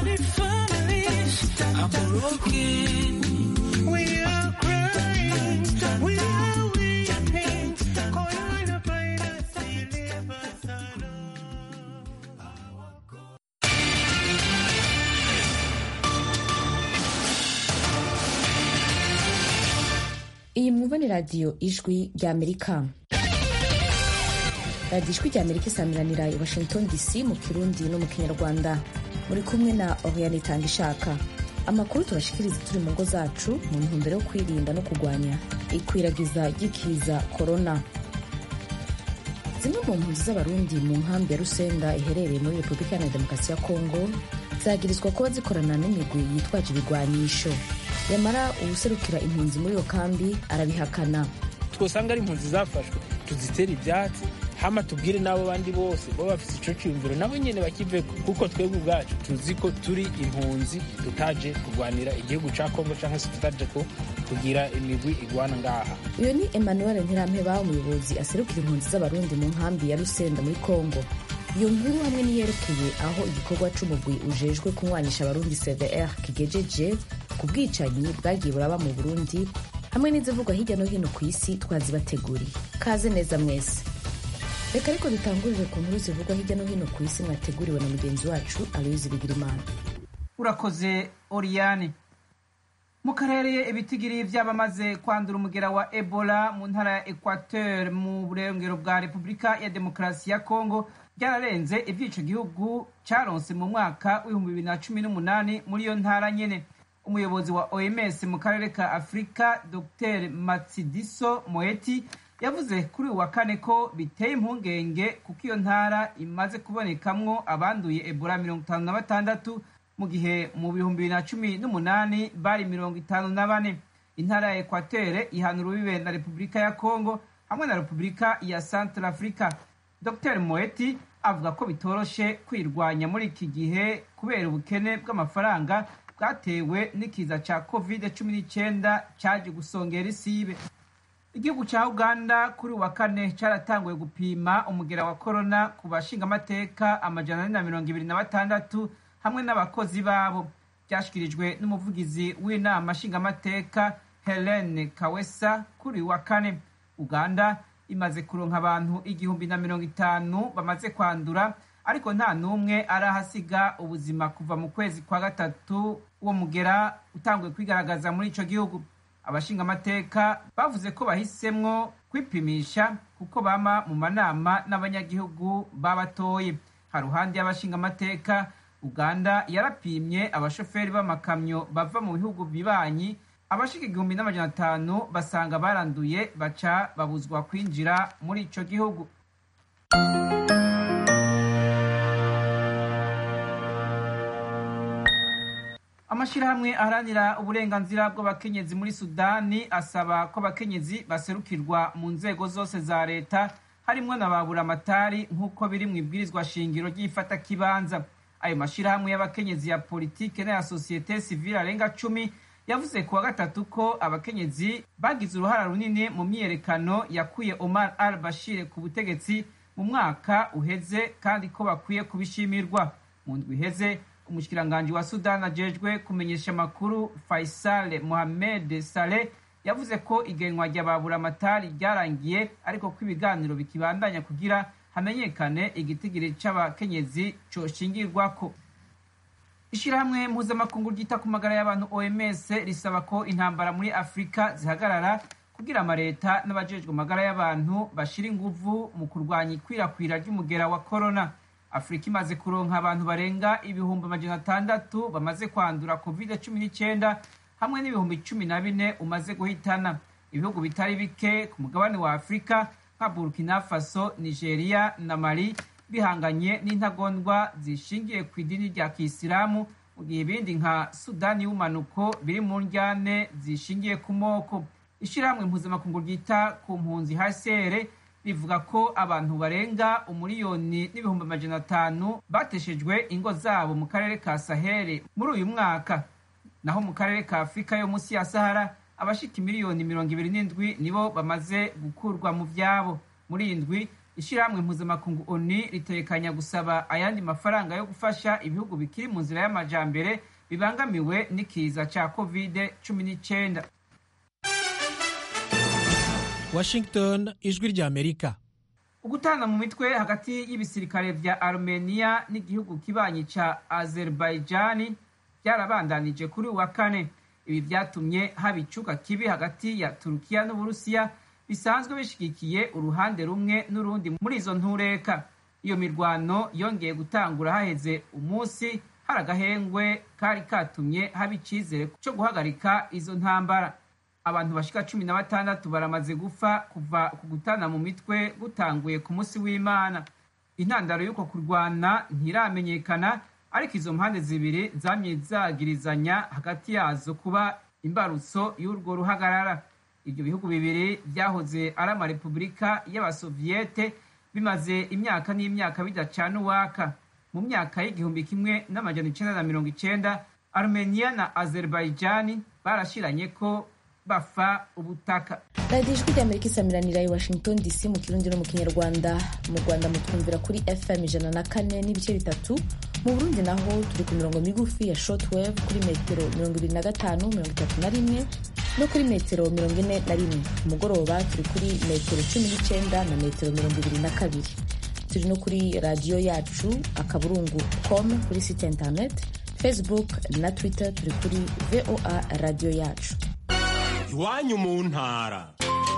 Many families are broken. We are crying. We are weeping. Coronavirus leave us alone. iyi mwumva ni radiyo ijwi ry'amerika radiyo ijwi ry'amerika isamiranira i washington dc mu kirundi no mu kinyarwanda muri kumwe na oriane itanga ishaka amakuru tubashikiriza turi mu ngo zacu mu ntumbero yo kwirinda no kurwanya ikwiragiza ry'ikiza korona zimwe mu mpunzi z'abarundi mu nkambi ya rusenda iherereye muri repubulika iharanira demokarasi ya kongo zagirizwa kuba zikorana n'imigwi yitwaje ibigwanisho yamara uwuserukira impunzi muri iyo kambi arabihakana twosanga ari impunzi zafashwe tuzitere ibyatsi hama tubwire n'abo bandi bose baba bafite ico ciyumviro nabo nyene bakiveko kuko twebwe ubwacu tuzi ko turi impunzi tutaje kurwanira igihugu ca kongo canke se tutaje ko kugira imigwi igwana ngaha uyu ni emmanuel ntirampeba umuyobozi aserukira impunzi z'abarundi mu nkambi ya rusenda muri kongo iyo nkuru hamwe niyerekeye aho igikorwa c'umugwi ujejwe kunywanisha abarundi cvr kigejeje ku bwicanyi bwagiye buraba mu burundi hamwe n'izivugwa hirya no hino ku isi twazibateguriye kaze neza mwese reka ariko dutangurire ku nkuru zivugwa hirya no hino ku isi mwateguriwe na mugenzi wacu aloyizi bigirimana urakoze oriyane mu karere ibitigiri by'abamaze kwandura umugera wa ebola mu ntara ya equateur mu burengero bwa repubulika ya demokarasi ya kongo byararenze iby'ico gihugu caronse mu mwaka w'ibihumbi bibiri na cumi n'umunani muri iyo ntara nyene umuyobozi wa oms mu karere ka afurika dr matsidiso moeti yavuze kuri uyu wa kane ko biteye impungenge kuko iyo ntara imaze kubonekamwo abanduye ebola mirongo itanu na batandatu mu gihe mu bihumbi bibiri na cumi n'umunani bari mirongo itanu na bane intara ya ekwatere ihana urubibe na repubulika ya kongo hamwe na repubulika ya central africa dr moeti avuga ko bitoroshe kwirwanya muri iki gihe kubera ubukene bw'amafaranga bwatewe n'ikiza ca covid cumi n'icyenda cyaje gusongera isibe igihugu cya uganda kuri uwa kane cyaratanguye gupima umugera wa korona ku bashingamateka amajana ane na mirongo ibiri na batandatu hamwe n'abakozi babo byashyikirijwe n'umuvugizi w'inama nshingamateka helene kawesa kuri uwa kane uganda imaze kuronka abantu igihumbi na mirongo itanu bamaze kwandura ariko nta n'umwe arahasiga ubuzima kuva mu kwezi kwa gatatu uwo mugera utanguye kwigaragaza muri ico gihugu abashingamateka bavuze ko bahisemwo kwipimisha kuko bama mu manama n'abanyagihugu babatoye haruhande y'abashingamateka uganda yarapimye abashoferi b'amakamyo bava mu bihugu bibanyi abashika igihumbi n'amajana atanu basanga baranduye baca babuzwa kwinjira muri ico gihugu amashyirahamwe aharanira uburenganzira bw'abakenyezi muri sudani asaba ko abakenyezi baserukirwa mu nzego zose za leta harimwo na baburamatari nk'uko biri mu ibwirizwa shingiro ry'ifatakibanza ayo mashyirahamwe y'abakenyezi ya politike n'aya sosiyete sivile arenga cumi yavuze ku wa gatatu ko abakenyezi bagize uruhara runini mu myiyerekano yakuye omar al bashir ku butegetsi mu mwaka uheze kandi ko bakwiye kubishimirwa mu ndwi iheze umushikiranganji wa sudani ajejwe kumenyesha amakuru faisal mohamed saleh yavuze ko igenwa rya baburamatari ryarangiye ariko ko ibiganiro bikibandanya kugira hamenyekane igitigiri c'abakenyezi coshingirwako ishirahamwe mpuzamakungu ryita ku magara y'abantu oms risaba ko intambara muri afurika zihagarara kugira amaleta n'abajejwe amagara y'abantu bashira inguvu mu kurwanya ikwirakwira ry'umugera wa korona afurika imaze kuronka abantu barenga ibihumbi amajana atandatu bamaze kwandura covid cumi n'icyenda hamwe n'ibihumbi cumi na bine umaze guhitana ibihugu bitari bike ku mugabane wa afurika nka burkina faso nigeria na mali bihanganye n'intagondwa zishingiye ku idini rya kisilamu mu gihe ibindi nka sudani y'ubumanuko biri mu njyane zishingiye ku moko ishyirahamwe mpuzamakungu ryita ku mpunzi hcr rivuga ko abantu barenga umuriyoni n'ibihumbi amajana atanu bateshejwe ingo zabo mu karere ka saheli muri uyu mwaka naho mu karere ka afurika yo munsi ya sahara abashika miliyoni mirongo ibiri n'indwi nibo bamaze gukurwa mu vyabo muri iyi ndwi ishyirahamwe mpuzamakungu oni ritekanya gusaba ayandi mafaranga yo gufasha ibihugu bikiri mu nzira y'amajambere bibangamiwe n'ikiza cya kovide cumi n'icyenda washington ijwi ry'amerika ugutana mu mitwe hagati y'ibisirikare vya armenia n'igihugu kibanyi ca azerbaijani byarabandanije kuri uwa kane ibi vyatumye haba icuka kibi hagati ya turukiya n'uburusiya bisanzwe bishigikiye uruhande rumwe n'urundi muri izo ntureka iyo mirwano yongeye gutangura haheze umunsi hari agahengwe kari katumye haba icizere co guhagarika izo ntambara abantu bashika cumi na batandatu baramaze gupfa kuva ku gutana mu mitwe gutanguye ku munsi w'imana intandaro y'uko kurwana ntiramenyekana ariko izo mpande zibiri zamye zagirizanya hagati yazo kuba imbarutso y'urwo ruhagarara ibyo bihugu bibiri byahoze ari amarepubulika y'abasoviyete bimaze imyaka n'imyaka bidacana uwaka mu myaka y'igihumbi kimwe n'amajana icenda na mirongo icenda armenia na azerbaijani barashiranye ko bafa ubutaka radiyo ijwi ry'amerika isamiranira i washington dc mu kirundi no mu kinyarwanda mu rwanda mutwumvira kuri fm ijana na kane n'ibice bitatu mu burundi naho turi ku mirongo migufi ya shortwave kuri metero mirongo ibiri na gatanu mirongo itatu na rimwe no kuri metero mirongo ine na rimwe ku mugoroba turi kuri metero cumi n'icyenda na metero mirongo ibiri na kabiri turi no kuri radiyo yacu akaburungu com kuri site internet facebook na twitter turi kuri voa radiyo yacu iwanyu mu ntara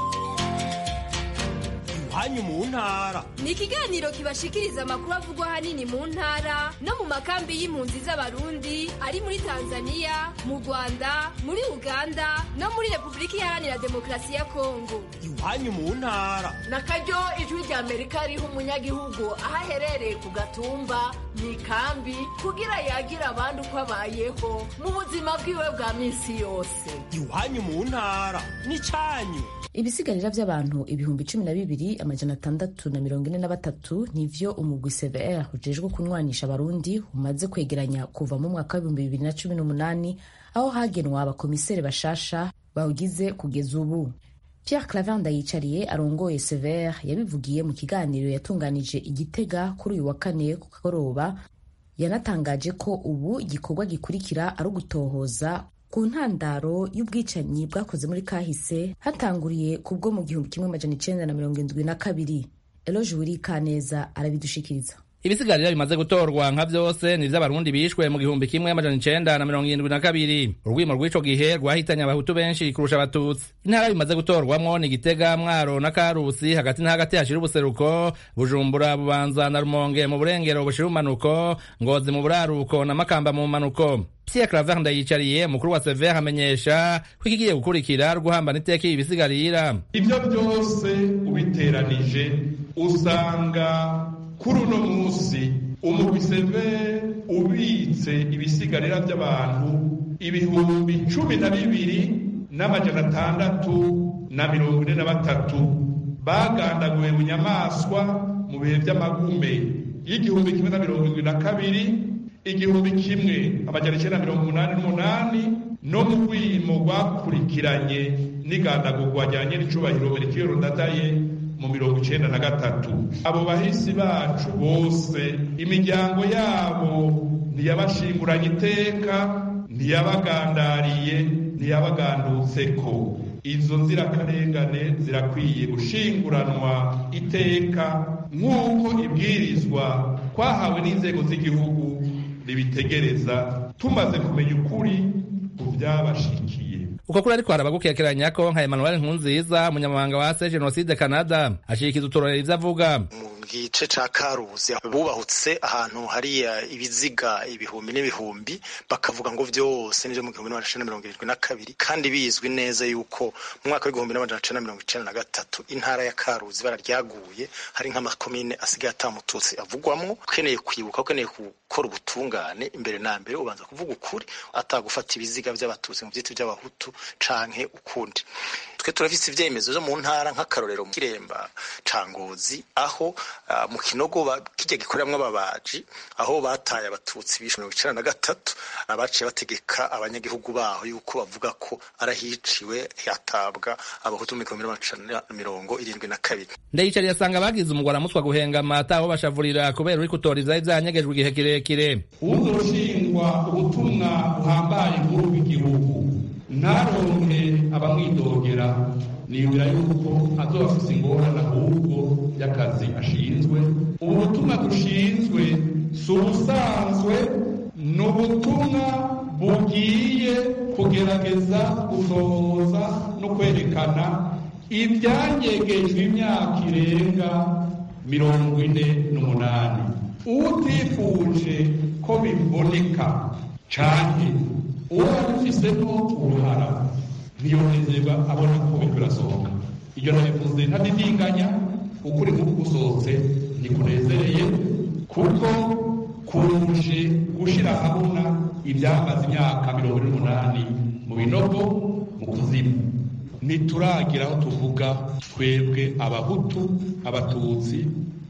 iwanyu mu ntara ni ikiganiro kibashikiriza amakuru avugwa ahanini mu ntara no mu makambi y'impunzi z'abarundi ari muri tanzania mu rwanda muri uganda no muri repubulika iharanira demokarasi ya kongo iwanyu mu ntara na karyo ijwi rya amerika riha umunyagihugu aho aherereye ku gatumba mu ikambi kugira yagira abandi uko abayeho mu buzima bwiwe bwa minsi yose iwanyu mu ntara n'icyanyu ibisigarira by'abantu ibihumbi cumi na bibiri amajana atandatu na mirongo ine na batatu nivyo umugwi cvr ujejwe kunwanisha abarundi umaze kwegeranya kuva mu mwaka w'ibihumbi bibiri na cumi n'umunani aho hagenwa abakomiseri bashasha bawugize kugeza ubu pierre clavin ndayicariye arongoye cvr yabivugiye mu kiganiro yatunganije igitega kuri uyu wa kane ku kagoroba yanatangaje ko ubu igikorwa gikurikira ari ugutohoza ku ntandaro y'ubwicanyi bwakoze muri kahise hatanguriye kubwo mu gihumbi kimwe amajana icenda na mirongo indwi na kabiri eloge wirikaneza arabidushikiriza ibisigarira bimaze gutorwa nka vyose ni vy'abarundi bishwe mu gihumbi kimwe amajana icenda na mirongo irindwi na kabiri urwimo rw'ico gihe rwahitanye abahutu benshi kurusha abatutsi intara bimaze gutorwamwo ni gitega mwaro na karusi hagati na hagati hashira ubuseruko bujumbura bubanza na rumonge mu burengero bushira umanuko ngozi mu buraruko na makamba mu manuko Pierre Claver ndayicariye mukuru wa Sever amenyesha ko ikigiye gukurikira guhambana iteka ibi bisigarira ibyo byose ubiteranije usanga kuri uno munsi umugwi Sever ubitse ibisigarira by'abantu ibihumbi cumi na bibiri n'amajana atandatu na mirongo ine na batatu bagandaguwe mu nyamaswa mu bihe by'amagume y'igihumbi kimwe na mirongo irindwi na kabiri igihumbi kimwe amajana icyenda mirongo umunani n'umunani no mu rwimo rwakurikiranye n'igandagurwa rya nyiricubahiro merikiyoro ndadaye mu mirongo icyenda na gatatu abo bahisi bacu bose imiryango yabo ntiyabashinguranye iteka ntiyabagandariye ntiyabagandutseko izo nzirakarengane zirakwiye gushinguranwa iteka nk'uko ibwirizwa twahawe n'inzego z'igihugu ribitegereza tumaze kumenya ukuri ku byabashikiye uko kuri ariko haraba gukekeranya ko nka Emmanuel Nkunziza umunyamabanga wa se Genocide Canada ashyikiza uturorero ivyo avuga gice ca karuzi bubahutse ahantu hariya ibiziga ibihumbi n'ibihumbi bakavuga ngo vyose nivyo mu gihumbi n'amajana mirongo irindwi na kabiri kandi bizwi neza yuko mu mwaka w'igihumbi n'amajana cenda mirongo icenda na gatatu intara ya karuzi bara ryaguye hari nk'amakomine asigaye atamututsi avugwamwo ukeneye kwibuka ukeneye gukora ubutungane imbere na mbere ubanza kuvuga ukuri atagufata ibiziga vy'abatutsi mu vyiti vy'abahutu canke ukundi twe turafise ivyemezo vyo mu ntara nk'akarorero mu kiremba ca ngozi aho uh, mu kinogo kirya gikoreramwo ababaji aho bataye abatutsi bishe mirongo icenda na gatatu abaciye bategeka abanyagihugu baho yuko bavuga ko arahiciwe hatabwa abahutu mu gihumbi n'amajana mirongo irindwi na kabiri ndayicariye asanga bagize umugwara mutwa guhengama ataho bashavurira kubera uri kutoriza ivyanyegejwe igihe kirekire uzoshingwa ubutumwa buhambaye nkuru bw'igihugu ntaronke abamwidogera niyumvira yuko azoba afise ingorane ahubwo y'akazi ashinzwe ubu butumwa dushinzwe si ubusanzwe ni ubutumwa bugiye kugerageza gusohoza no kwerekana ibyanyegejwe imyaka irenga mirongo ine n'umunani utifuje ko biboneka cyane uwo abifisemo uruhara ntiyonezerwa abona ko biriko birasohoka iryo nabivuze ntadidinganya ukuri nk'uku gusohotse ntikunezereye kuko kuruje gushira ahabona ibyamaze imyaka mirongo ine n'umunani mu binogo mu kuzimu ntituragira aho tuvuga twebwe abahutu abatutsi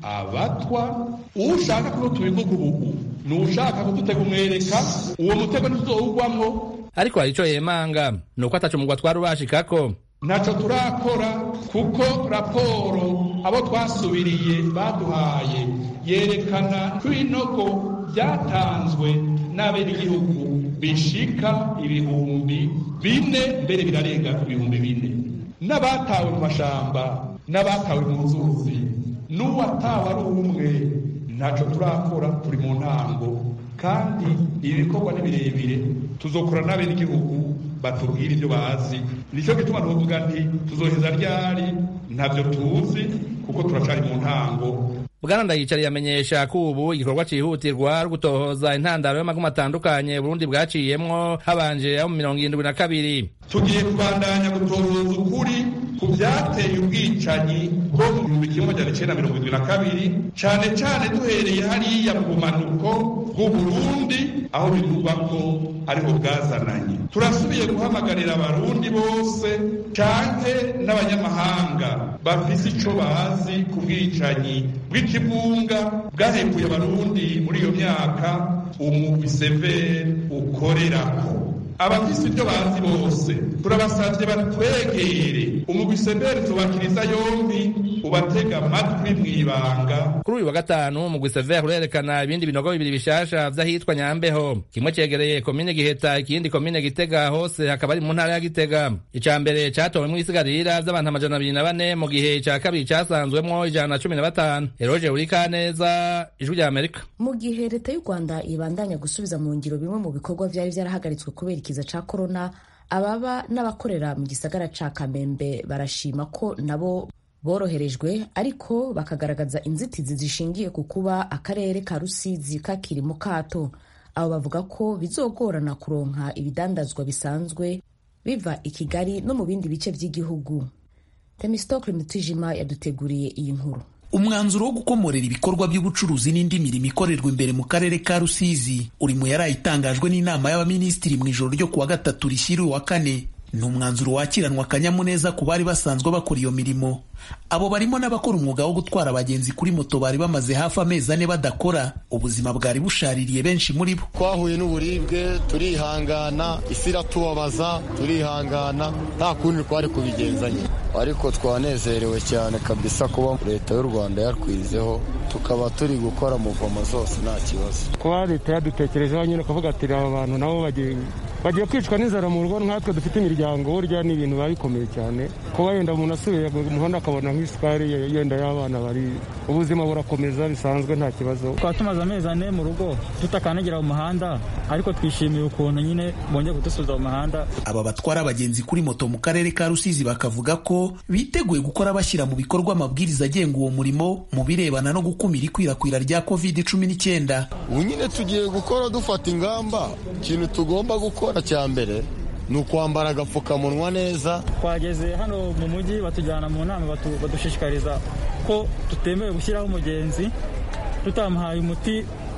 abatwa ushaka ko tubivuga ubu ni ushaka kudutega umwereka uwo mutego ntituzowugwamwo ariko hari ico yemanga ni uko ataco mugwa twari ubashikako ntaco turakora kuko raporo abo twasubiriye baduhaye yerekana ko ibinogo byatanzwe n'abenegihugu bishika ibihumbi bine mbere birarenga ibihumbi bine n'abatawe mu mashamba n'abatawe mu nzuzi n'uwatawe ari umwe ntaco turakora turi mu ntango kandi ibi bikorwa ni birebire tuzokora n'abenegihugu batubwira ibyo bazi nicyo gituma tuvuga nti tuzoheza ryari ntabyo tuzi kuko turacari mu ntango bwana ndayicariye amenyesha ko ubu igikorwa cihutirwa ari gutohoza intandaro y'amagumu atandukanye burundi bwaciyemwo habanje abo mu mirongo irindwi na kabiri tugiye kubandanya gutohoza ukuri ku byateye ubwicanyi bwo mu gihumbi kimwe magana icenda mirongo irindwi na kabiri cane cane duhereye hariya mu bumanuko bw'uburundi aho bivugwa ko ariho bwazananye turasubiye guhamagarira abarundi bose canke n'abanyamahanga bafise ico bazi ku bwicanyi bw'ikibunga bwahekuye abarundi muri iyo myaka umugwi severi ukorerako abafise ibyo bazi bose turabasavye batwegere umugwi severi tubakiriza yombi ubatega amatwi mw'ibanga kuri uyu wa gatanu umugwi severe urerekana ibindi binogo bibiri bishasha vy'ahitwa nyambeho kimwe cegereye komine giheta ikindi komine gitega hose hakaba ari mu ntara ya gitega ica mbere catowemwo isigarira vy'abantu amajana abiri na bane mu gihe ica kabiri casanzwemwo ijana na cumi na batanu eroje urikaneza ijwi rya amerika mu gihe leta y'u rwanda ibandanya gusubiza mu ngiro bimwe mu bikorwa vyari vyarahagaritswe kubera ikiza ca korona ababa n'abakorera mu gisagara ca kamembe barashima ko nabo boroherejwe ariko bakagaragaza inzitizi zishingiye ku kuba akarere ka rusizi kakiri mu kato abo bavuga ko bizogorana kuronka ibidandazwa bisanzwe biva i kigali no mu bindi bice by'igihugu temistokle mutijima yaduteguriye iyi nkuru umwanzuro wo gukomorera ibikorwa by'ubucuruzi n'indi mirimo ikorerwa imbere mu karere ka rusizi uri mu yari itangajwe n'inama y'abaminisitiri mu ijoro ryo kuwa gatatu rishyira uwa kane ni umwanzuro wakiranwa akanyamuneza ku bari basanzwe bakora iyo mirimo abo barimo n'abakora umwuga wo gutwara abagenzi kuri moto bari bamaze hafi amezi ane badakora ubuzima bwari bushaririye benshi muri bo twahuye n'uburibwe turihangana isi iratubabaza turihangana nta kundi twari kubigenzanya ariko twanezerewe cyane kabisa kuba leta y'u rwanda yatwizeho tukaba turi gukora muvomo zose nta kibazo kuba leta yadutekerejeho nyine ukavuga ati aba bantu nabo bagiye bagiye kwicwa n'inzara mu rugo nkatwe dufite imiryango burya ni ibintu biba bikomeye cyane kuba yenda umuntu asubiye mu muhanda akabona nk'isukari yenda y'abana bari ubuzima burakomeza bisanzwe nta kibazo twaba tumaze amezi ane mu rugo tutakandagira mu muhanda ariko twishimiye ukuntu nyine bongeye kudusubiza mu muhanda aba batwara abagenzi kuri moto mu karere ka rusizi bakavuga ko biteguye gukora bashyira mu bikorwa amabwiriza agenga uwo murimo mu birebana no gukumira ikwirakwira rya covid cumi n'icyenda ubu nyine tugiye gukora dufata ingamba ikintu tugomba gukora cya mbere ni ukwambara agapfukamunwa neza twageze hano mu mujyi batujyana mu nama badushishikariza ko tutemewe gushyiraho umugenzi tutamuhaye umuti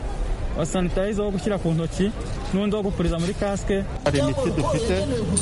wa sanitayiza wo gushyira ku ntoki n'undi wo gupuriza muri kasike hari imiti dufite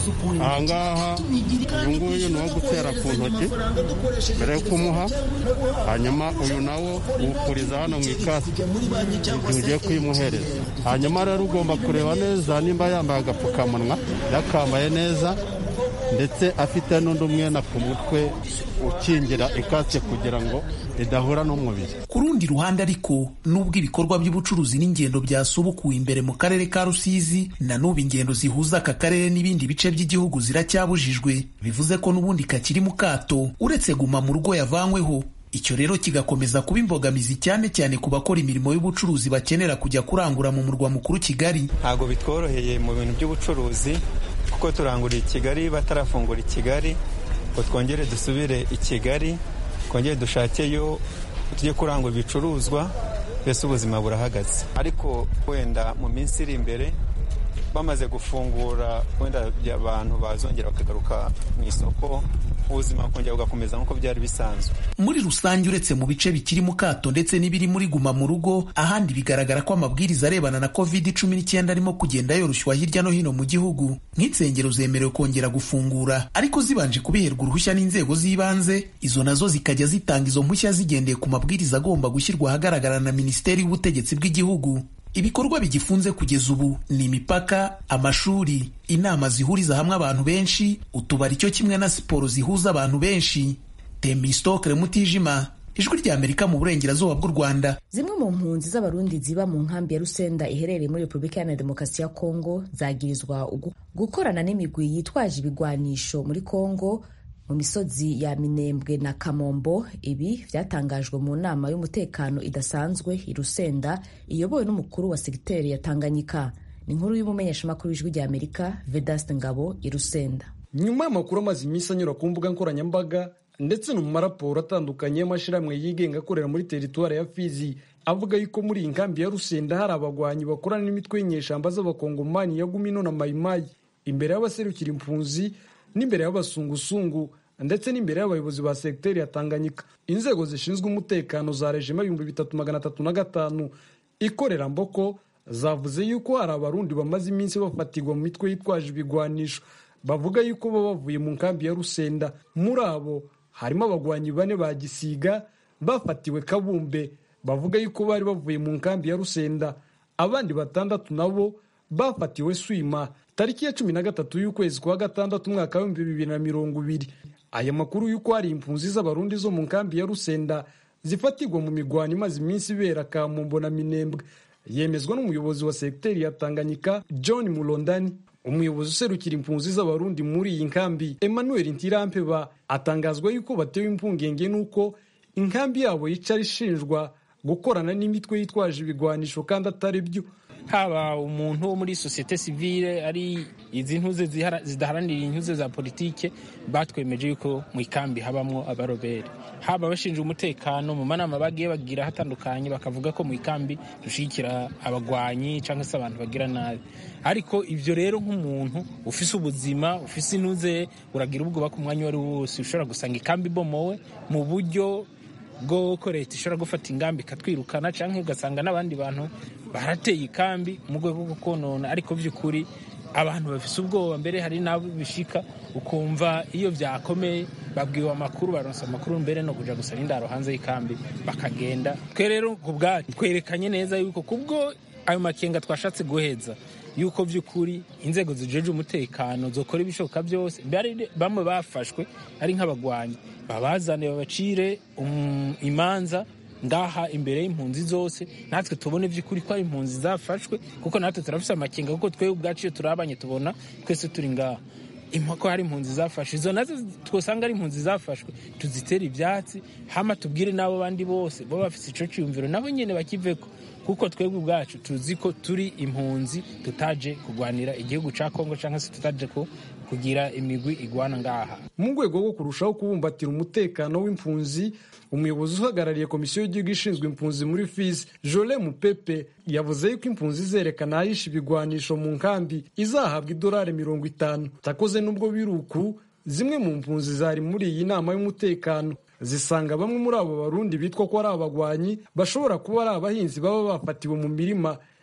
ahangaha uyu nguyu ni uwo gutera ku ntoki mbere yo kumuha hanyuma uyu nawo uwupuriza hano mu ikasike igihe ugiye kuyimuhereza hanyuma rero ugomba kureba neza nimba yambaye agapfukamunwa yakambaye neza ndetse afite n'undi umwenda ku mutwe ukingira ikasike kugira ngo idahura n'umubiri ku rundi ruhande ariko nubwo ibikorwa by'ubucuruzi n'ingendo byasubukuwe imbere mu karere ka rusizi na n'ubu ingendo zihuza aka karere n'ibindi bice by'igihugu ziracyabujijwe bivuze ko n'ubundi kakiri mu kato uretse guma mu rugo yavanyweho icyo rero kigakomeza kuba imbogamizi cyane cyane ku bakora imirimo y'ubucuruzi bakenera kujya kurangura mu murwa mukuru kigali ntabwo bitworoheye mu bintu by'ubucuruzi kuko turangurira i kigali batarafungura i kigali ngo twongere dusubire i kigali twongere dushakeyo tujye kurangura ibicuruzwa mbese ubuzima burahagaze ariko wenda mu minsi iri imbere bamaze gufungura wenda abantu bazongera bakagaruka mu isoko ubuzima bukongera bugakomeza nk'uko byari bisanzwe muri rusange uretse mu bice bikiri mu kato ndetse n'ibiri muri guma mu rugo ahandi bigaragara ko amabwiriza arebana na covid cumi n'icyenda arimo kugenda yoroshywa hirya no hino mu gihugu nk'insengero zemerewe kongera gufungura ariko zibanje kubiherwa uruhushya n'inzego z'ibanze izo nazo zikajya zitanga izo mpushya zigendeye ku mabwiriza agomba gushyirwa ahagaragara na minisiteri y'ubutegetsi bw'igihugu ibikorwa bigifunze kugeza ubu ni imipaka amashuri inama zihuriza hamwe abantu benshi utubari cyo kimwe na siporo zihuza abantu benshi tembistokere mutijima ijwi rya amerika mu burengerazuba bw'u rwanda zimwe mu mpunzi z'abarundi ziba mu nkambi ya rusenda iherereye muri repubulika iharanira demokarasi ya kongo zagirizwa ugu- gukorana n'imigwi yitwaje ibigwanisho muri kongo mu misozi ya minembwe na kamombo ibi byatangajwe mu nama y'umutekano idasanzwe i rusenda iyobowe n'umukuru wa segiteri ya tanganyika ni inkuru y'umumenyeshamakuru w'ijwi rya amerika vedaste ngabo i rusenda nyuma y'amakuru amaze iminsi anyura ku mbuga nkoranyambaga ndetse no mu maraporo atandukanye y'amashyirahamwe yigenga akorera muri teritwari ya fizi avuga yuko muri iyi nkambi ya rusenda hari abagwanyi bakorana n'imitwe y'inyeshyamba z'abakongomani ya gumino na mayimayi imbere y'abaserukira impunzi n'imbere y'abasungusungu ndetse n'imbere y'abayobozi ba segiteri ya tanganyika inzego zishinzwe umutekano za rejima ibihumbi bitatu magana atatu na gatanu ikorera mboko zavuze yuko hari abarundi bamaze iminsi bafatirwa mu mitwe yitwaje ibigwanisho bavuga yuko baba bavuye mu nkambi ya rusenda muri abo harimo abagwanyi bane ba gisiga bafatiwe kabumbe bavuga yuko bari bavuye mu nkambi ya rusenda abandi batandatu nabo bafatiwe swima tariki ya cumi na gatatu y'ukwezi kwa gatandatu umwaka w'ibihumbi bibiri na mirongo ibiri aya makuru y'uko hari impunzi z'abarundi zo mu nkambi ya rusenda zifatirwa mu migwano imaze iminsi ibera kamombo na minembwe yemezwa n'umuyobozi wa segiteri ya tanganyika john mulondani umuyobozi userukira impunzi z'abarundi muri iyi nkambi emmanuel ntirampeba atangazwa yuko batewe impungenge n'uko inkambi yabo yicara ishinjwa gukorana n'imitwe yitwaje ibigwanisho kandi atari byo haba umuntu wo muri sosiyete sivile ari izi ntuze zihara- zidaharanira intuze za politike batwemeje yuko mu ikambi habamwo abaroberi haba abashinzwe umutekano mu manama bagiye bagira hatandukanye bakavuga ko mu ikambi dushyigikira abagwanyi cyangwa se abantu bagira nabi ariko ibyo rero nk'umuntu ufise ubuzima ufise intuze uragira ubwoba ku mwanya uwo ari wo wose ushobora gusanga ikambi ibomowe mu buryo bw'uko leta ishobora gufata ingamba ikatwirukana cyangwa ugasanga n'abandi bantu barateye ikambi mu rwego rwo konona ariko by'ukuri abantu bafise ubwoba mbere hari n'abo bishika ukumva iyo byakomeye babwiwe amakuru baronsa amakuru mbere no kuja gusaba indaro hanze y'ikambi bakagenda twe rero ku bwacu twerekanye neza yuko kubwo ayo makenga twashatse guheza yuko by'ukuri inzego zijeje umutekano zokora ibishoboka byose bari bamwe bafashwe ari nk'abagwanyi babazane babacire um, imanza ngaha imbere y'impunzi zose natwe tubone by'ukuri ko ari impunzi zafashwe kuko natwe turafise amakenga kuko twebwe ubwacu iyo turabanye tubona twese turi ngaha impako hari impunzi zafashwe izo nazo twosanga ari impunzi zafashwe tuzitere ibyatsi hama tubwire n'abo bandi bose bo bafise ico ciyumviro nabo nyene bakiveko kuko twebwe ubwacu tuzi ko turi impunzi tutaje kugwanira igihugu ca kongo cyangwa se tutaje ko kugira imigwi igwana ngaha mu rwego rwo kurushaho kubumbatira umutekano w'impunzi umuyobozi uhagarariye komisiyo y'igihugu ishinzwe impunzi muri fizi jole mupepe yavuze yuko impunzi zerekana ahisha ibigwanisho mu nkambi izahabwa idolari mirongo itanu takoze n'ubwo biri uku zimwe mu mpunzi zari muri iyi nama y'umutekano zisanga bamwe muri abo barundi bitwa ko ari abagwanyi bashobora kuba ari abahinzi baba bafatiwe mu mirima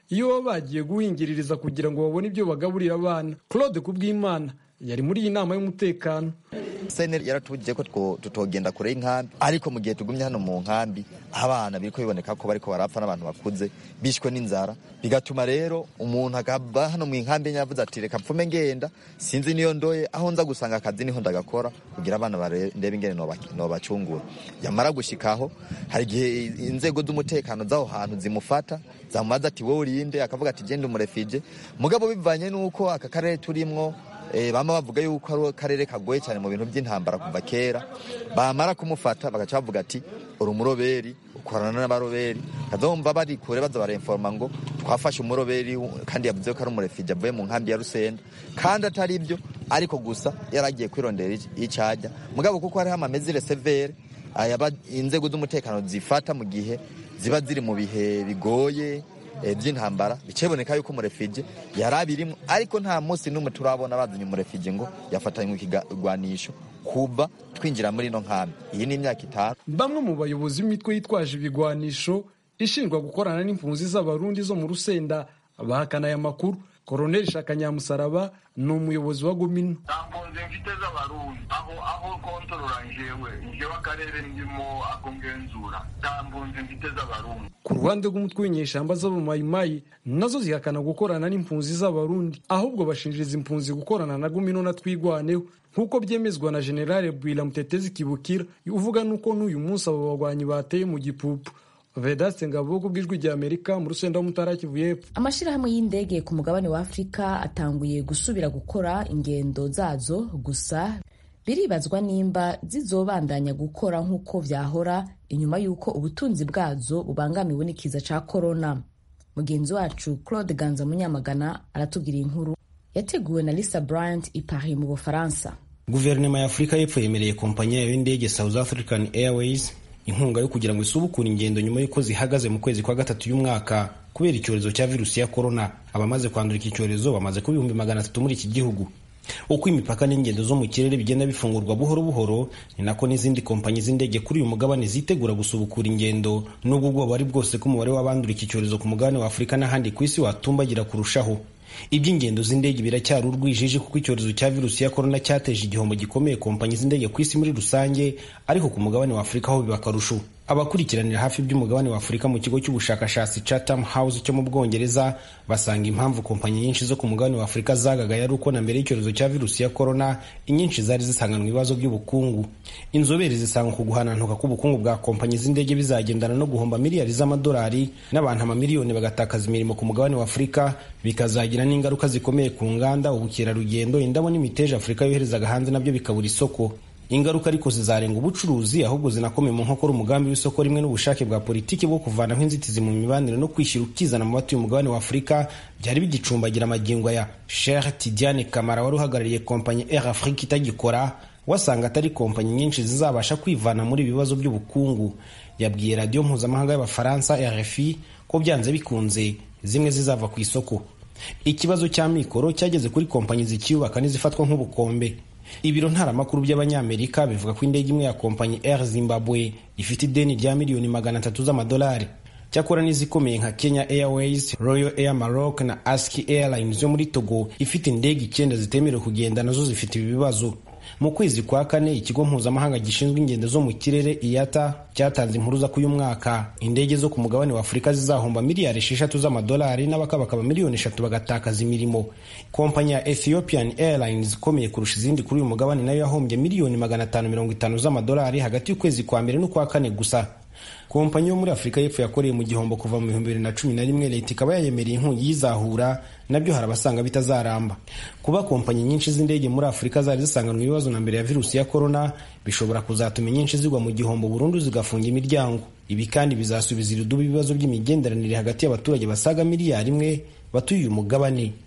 iyo baba bagiye guhingiririza kugira ngo babone ibyo bagaburira abana claude kubwimana yari muri iyi nama y'umutekano sene yaratubujije ko two- tutogenda kure y'inkambi ariko mu gihe tugumye hano mu nkambi abana biriko biboneka ko bariko barapfa n'abantu bakuze bishwe n'inzara bigatuma rero umuntu akaba hano mu nkambi yavuze ati reka mpfume ngenda sinzi niyo ndoye aho nza gusanga akazi niho ndagakora kugira abana bare- ndebe ingene noba- nobacungura yamara gushikaho hari igihe inzego z'umutekano z'aho hantu zimufata zamubaza ati wowe urinde akavuga ati genda umurefije mugabo bivanye n'uko aka karere turimwo Eh, bama bavuga yuko ari akarere kagoye cyane mu bintu by'intambara kuva kera bamara kumufata bagaca bavuga ati uri umuroberi ukorana n'abaroberi kazomva bari kure baza barinforma ngo twafashe umuroberi kandi yavuze ko ari umurefije avuye mu nkambi ya rusenda kandi atari ibyo ariko gusa yaragiye kwirondera ic- icajya mugabo kuko hariho amamezire severe ayaba inzego z'umutekano zifata mu gihe ziba ziri mu bihe bigoye eh, by'intambara biceboneka yuko umurefije yari abirimo ariko nta munsi n'umwe turabona bazanye umurefije ngo yafatanywe ikigwanisho kuva twinjira muri ino nkambi iyi ni imyaka itanu bamwe mu bayobozi b'imitwe yitwaje ibigwanisho ishinjwa gukorana n'impunzi z'abarundi zo mu rusenda bahakana aya makuru koroneli shaka nyamusaraba ni umuyobozi wa gomino mpunzi mfite z'abarundi aho aho kontorora njewe njewe akarere ndimo ako ngenzura nta mpunzi mfite z'abarundi ku ruhande rw'umutwe w'inyeshyamba z'abamayimayi nazo zihakana gukorana n'impunzi z'abarundi ahubwo bashinjiriza impunzi gukorana na gumino na twigwaneho nk'uko byemezwa na generale bwira mutetezi kibukira uvuga nuko n'uyu munsi abo bagwanyi bateye mu gipupu vedaste ngabo ku bw'ijwi rya amerika mu rusenda w'umutara kivu y'epfo amashyirahamwe y'indege ku mugabane wa afurika atanguye gusubira gukora ingendo zazo gusa biribazwa nimba zizobandanya gukora nk'uko vyahora inyuma y'uko ubutunzi bwazo bubangamiwe n'ikiza ca korona mugenzi wacu claude ganza munyamagana aratubwira inkuru yateguwe na lisa bryant i paris mu bufaransa guverinoma ya afurika y'epfo yemereye kompanyi yayo y'indege south african airways inkunga yo kugira ngo isubukure ingendo nyuma y'uko zihagaze mu kwezi kwa gatatu y'umwaka kubera icyorezo cya virusi ya korona abamaze kwandura iki cyorezo bamaze kuba ibihumbi magana atatu muri iki gihugu uko imipaka n'ingendo zo mu kirere bigenda bifungurwa buhoro buhoro ni nako n'izindi kompanyi z'indege kuri uyu mugabane zitegura gusubukura ingendo nubwo ubwoba ari bwose ko umubare w'abandura iki cyorezo ku mugabane wa afurika n'ahandi ku isi watumbagira kurushaho iby'ingendo z'indege biracyari urwijiji kuko icyorezo cya virusi ya korona cyateje igihombo gikomeye kompanyi z'indege ku isi muri rusange ariko ku mugabane wa afurika ho biba akarusho abakurikiranira hafi iby'umugabane wa afurika mu kigo cy'ubushakashatsi chatham house cyo mu bwongereza basanga impamvu kompanyi nyinshi zo ku mugabane wa afurika zagagaye ari uko na mbere y'icyorezo cya virusi ya korona inyinshi zari zisanganwa ibibazo by'ubukungu inzobere zisanga ku guhanantuka k'ubukungu bwa kompanyi z'indege bizagendana no guhomba miliyari z'amadolari n'abantu amamiliyoni bagatakaza imirimo ku mugabane wa afurika bikazagira n'ingaruka zikomeye ku nganda ubukerarugendo indabo n'imiteja afurika yoherezaga hanze nabyo bikabura isoko ingaruka ariko zizarenga ubucuruzi ahubwo zinakomeye mu nkokora umugambi w'isoko rimwe n'ubushake bwa politiki bwo kuvanaho inzitizi mu mibanire no kwishyira ukizana mu batuye umugabane wa afurika byari bigicumbagira amagingo ya Sheikh Tidiane Kamara wari uhagarariye kompanyi Air Afrique itagikora wasanga atari kompanyi nyinshi zizabasha kwivana muri ibi bibazo by'ubukungu yabwiye radiyo mpuzamahanga y'abafaransa RFI ko byanze bikunze zimwe zizava ku isoko ikibazo cya mikoro cyageze kuri kompanyi zikiyubaka n'izifatwa nk'ubukombe ibiro ntaramakuru by'abanyamerika bivuga ko indege imwe ya kompanyi air zimbabwe ifite ideni rya miliyoni magana atatu z'amadolari cyakora n'izikomeye nka kenya airways royal air maroc na aski airlines yo muri togo ifite indege icyenda zitemerewe kugenda nazo zifite ibi bibazo mu kwezi kwa kane ikigo mpuzamahanga gishinzwe ingendo zo mu kirere iyata cyatanze impuruza ko uyu mwaka indege zo ku mugabane wa afurika zizahomba miliyari esheshatu z'amadolari n'abakabakaba miliyoni eshatu bagatakaza imirimo kompanyi ya ethiopian airlines ikomeye kurusha izindi kuri uyu mugabane nayo yahombye miliyoni magana atanu mirongo itanu z'amadolari hagati y'ukwezi kwa mbere n'ukwa kane gusa kompanyi yo muri afurika y'epfo yakoreye mu gihombo kuva mu bihumbi bibiri na cumi na rimwe leta ikaba yayemereye inkongi y'izahura nabyo hari abasanga bitazaramba kuba kompanyi nyinshi z'indege muri afurika zari zisanganwa ibibazo na mbere ya virusi ya korona bishobora kuzatuma inyinshi zigwa mu gihombo burundu zigafunga imiryango ibi kandi bizasubiza irudubi ibibazo by'imigenderanire hagati y'abaturage basaga miliyari imwe batuye uyu mugabane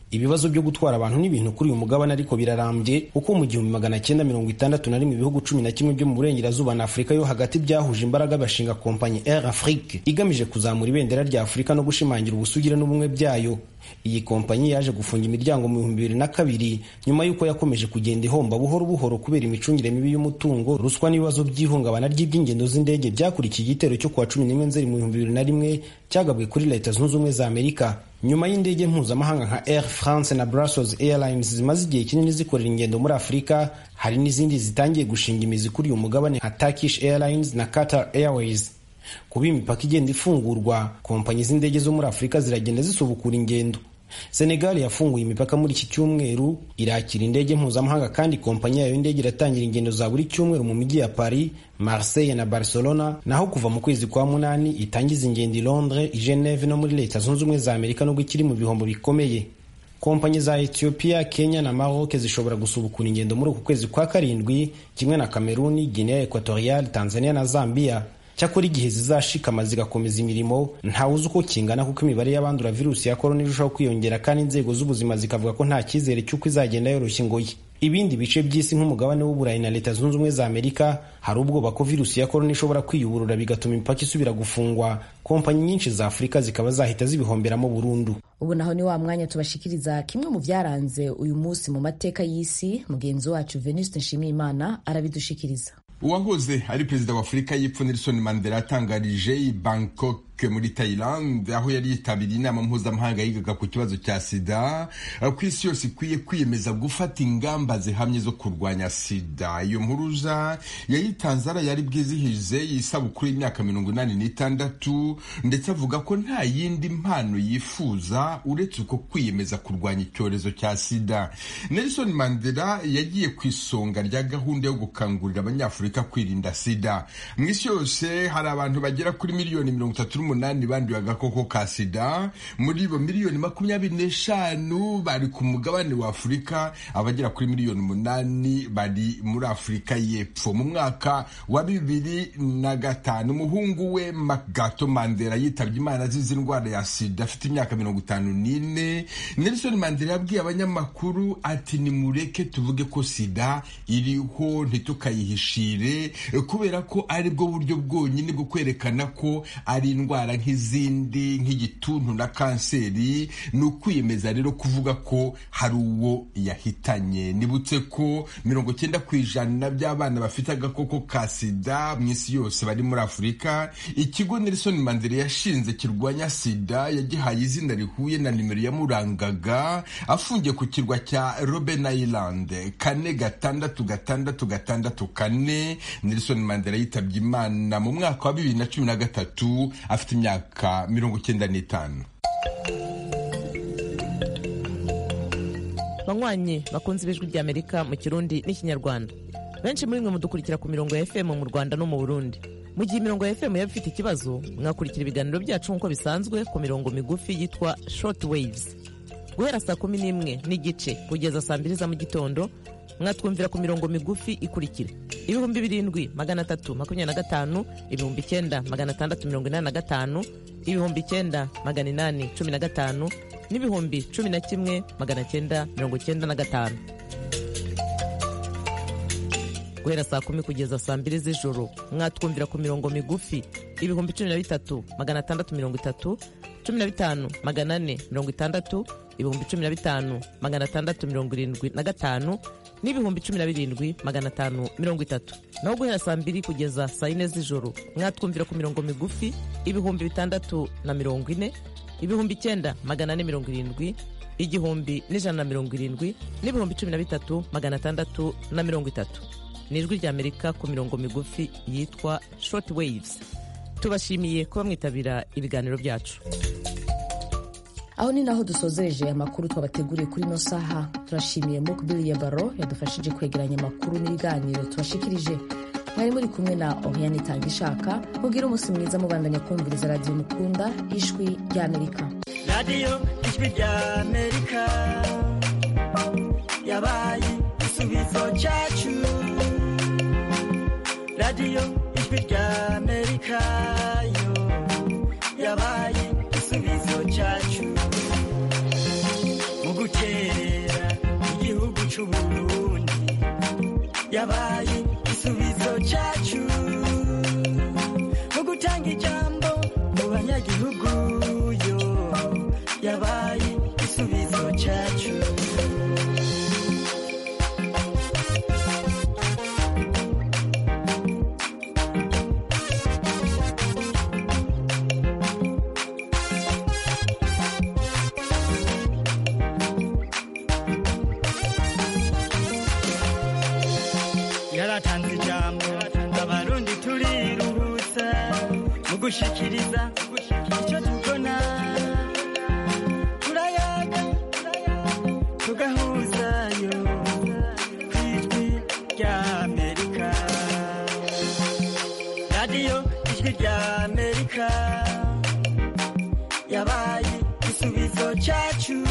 ibibazo byo gutwara abantu n'ibintu kuri uyu mugabane ariko birarambye kuko mu gihumbi magana cyenda mirongo itandatu na rimwe ibihugu cumi na kimwe byo mu burengerazuba na afurika yo hagati byahuje imbaraga bashinga kompanyi air afrique igamije kuzamura ibendera rya afurika no gushimangira ubusugire n'ubumwe byayo iyi kompanyi yaje gufunga imiryango mu bihumbi bibiri na kabiri nyuma y'uko yakomeje kugenda ihomba buhoro buhoro kubera imicungire mibi y'umutungo ruswa n'ibibazo by'ihungabana ry'iby'ingendo z'indege byakurikiye igitero cyo kuwa cumi n'imwe nzeri mu bihumbi bibiri na rimwe cyagabwe kuri leta zunze ubumwe za amerika nyuma y'indege mpuzamahanga nka air france na brussels airlines zimaze igihe kinini zikorera ingendo muri afurika hari n'izindi zitangiye gushinga imizi kuri uyu mugabane nka turkish airlines na qatar airways kuba imipaka igenda ifungurwa kompanyi z'indege zo muri afurika ziragenda zisubukura ingendo senegal yafunguye imipaka muri iki cyumweru irakira indege mpuzamahanga kandi kompanyi yayo y'indege iratangira ingendo za buri cyumweru mu mijyi ya paris marseille na barcelona naho kuva mu kwezi kwa munani itangiza ingendo i londres i geneve no muri leta zunze ubumwe za amerika nubwo ikiri mu bihombo bikomeye kompanyi za ethiopia kenya na maroc zishobora gusubukura ingendo muri uku kwezi kwa karindwi kimwe na kameruni guinea equatorial tanzania na zambia cyakora igihe zizashikama zigakomeza imirimo ntawe uzi uko kingana kuko imibare y'abandura virusi ya korona irushaho kwiyongera kandi inzego z'ubuzima zikavuga ko nta cyizere cy'uko izagenda yoroshya ingoyi ibindi bice by'isi nk'umugabane w'uburayi na leta zunze ubumwe za amerika hari ubwoba ko virusi ya korona ishobora kwiyuburura bigatuma imipaka isubira gufungwa kompanyi nyinshi za afurika zikaba zahita zibihomberamo burundu ubu naho ni wa mwanya tubashikiriza kimwe mu byaranze uyu munsi mu mateka y'isi mugenzi wacu venuste nshimiyimana arabidushikiriza uwahoze ari perezida wa afurika y'epfo nelson mandela yatangarije i bangkok muri Thailand aho yari yitabiriye inama mpuzamahanga yigaga ku kibazo cya sida ku isi yose ikwiye kwiyemeza gufata ingamba zihamye zo kurwanya sida iyo mpuruza yayitanze ara yari bwizihize isabukuru y'imyaka mirongo inani n'itandatu ndetse avuga ko nta yindi mpano yifuza uretse uko kwiyemeza kurwanya icyorezo cya sida Nelson Mandela yagiye ku isonga rya gahunda yo gukangurira abanyafurika kwirinda sida mu isi yose hari abantu bagera kuri miliyoni mirongo itatu n'umunani banduye agakoko ka sida muri bo miliyoni makumyabiri n'eshanu bari ku mugabane wa afurika abagera kuri miliyoni umunani bari muri afurika y'epfo mu mwaka wa bibiri na gatanu umuhungu we magato mandela yitabye imana azize indwara ya sida afite imyaka mirongo itanu n'ine nelson mandela yabwiye abanyamakuru ati nimureke tuvuge ko sida iriho ntitukayihishire kubera ko ari bwo buryo bwonyine bwo kwerekana ko ari indwara nk'izindi nk'igituntu na kanseri ni ukwiyemeza rero kuvuga ko hari uwo yahitanye nibutse ko mirongo cyenda ku ijana by'abana bafite agakoko ka sida mu isi yose bari muri afurika ikigo nelson mandela yashinze kirwanya sida yagihaye izina rihuye na nimero yamurangaga afungiye ku kirwa cya robben island kane gatandatu gatandatu gatandatu kane nelson mandela yitabye imana mu mwaka wa bibiri na cumi na gatatu afite imyaka mirongo icyenda n'itanu banywanyi bakunze ibijwi ry'amerika mu kirundi n'ikinyarwanda benshi muri mwe mudukurikira ku mirongo ya fm mu rwanda no mu burundi mu gihe imirongo ya fm yaba ifite ikibazo mwakurikira ibiganiro byacu nk'uko bisanzwe ku mirongo migufi yitwa short waves guhera saa kumi n'imwe n'igice kugeza saa mbiri za mu gitondo mwatwumvira ku mirongo migufi ikurikira ibihumbi birindwi magana atatu makumyabiri na gatanu ibihumbi icyenda magana atandatu mirongo inani na gatanu ibihumbi icyenda magana inani cumi na gatanu n'ibihumbi cumi na kimwe magana cyenda mirongo cyenda na gatanu guhera saa kumi kugeza saa mbiri z'ijoro mwatwumvira ku mirongo migufi ibihumbi cumi na bitatu magana atandatu mirongo itatu cumi na bitanu magana ane mirongo itandatu ibihumbi cumi na bitanu magana atandatu mirongo irindwi na gatanu n'ibihumbi cumi na birindwi magana atanu mirongo itatu naho guhera saa mbiri kugeza saa yine z'ijoro mwatwumvira ku mirongo migufi ibihumbi bitandatu na mirongo ine ibihumbi icyenda magana ane mirongo irindwi igihumbi n'ijana na mirongo irindwi n'ibihumbi cumi na bitatu magana atandatu na mirongo itatu ni ijwi ry'amerika ku mirongo migufi yitwa short waves tubashimiye kuba mwitabira ibiganiro byacu aho ni naho dusozereje amakuru twabateguriye kuri ino saha turashimiye mukbili ya baro yadufashije kwegeranya amakuru n'ibiganiro tubashikirije mwari muri kumwe na oriane itanga ishaka mubwire umunsi mwiza mubandanya kumviriza radiyo mukunda ijwi ry'amerika radiyo ijwi ry'amerika yabaye igisubizo cyacu radiyo ijwi ry'amerika yo yabaye igisubizo cyacu mu gukemura c'uburundi yabaye igisubizo cacu mu gutanga ijambo mu banyagihugu yo yabaye igisubizo cacu yaratanze ijambo abarundi turiruhutsa mu gushikiriza icyo tubona turayaga tugahuzayo ku ijwi rya amerika radiyo ijwi rya amerika yabaye igisubizo cyacu